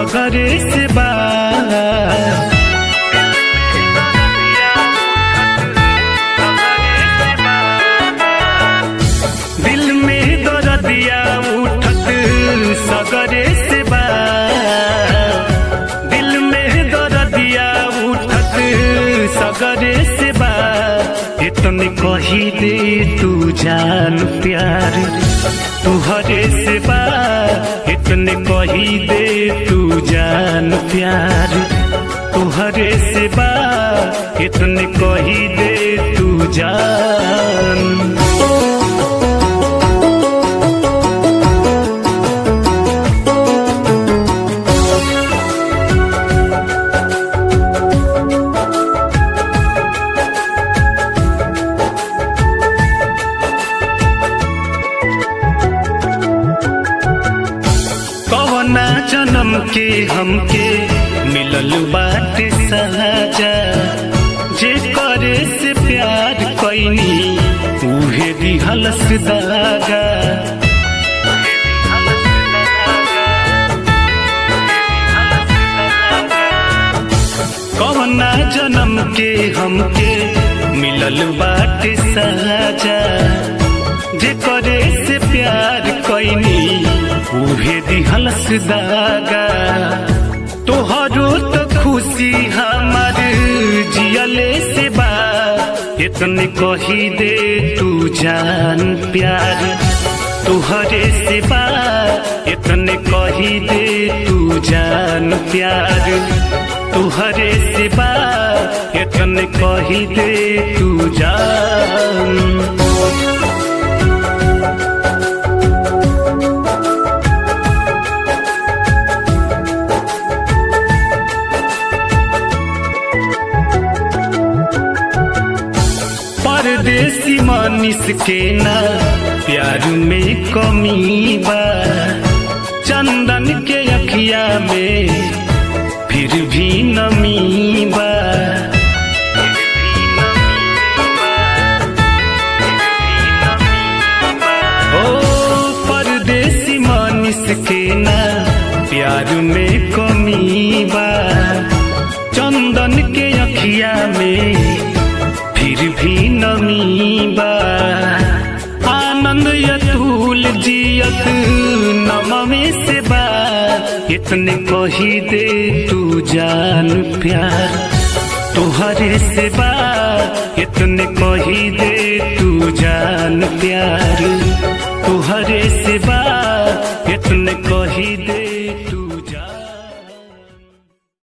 सगरे से बा दिल में दर्दिया उठत सगरे से बा दिल में दर्दिया उठत सगरे से बा इतने कही दे तू जान प्यार तुहरे से बा इतने कही दे तू जान प्यार तुहरे से बा इतने कही दे तू जान कवना जन्म के हमके मिलल बाटे सजा जे करे से प्यार कैनी उहे दिहलस दागा कवना जन्म के हमके मिलल बाटे सजा जे करे से प्यार कैनी उहे दिहलस दागा तोहरो तो खुशी हमार जियले से बा इतने कही दे तू जान प्यार तुहरे से बा इतने कही दे तू जान प्यार तुहरे से बा इतने कही दे तू जान परदेसी मानिस के ना प्यार में कमी बा चंदन के अखिया में फिर भी नमी बा ओ परदेसी मानिस के ना प्यार में कमी बा चंदन के अखिया में फिर भी नमी बा आनंद यतूल जियत नममे से बा इतने कही दे तू जान प्यार तुहरे से बा इतने कही दे तू जान प्यार तुहरे से बा इतने कही दे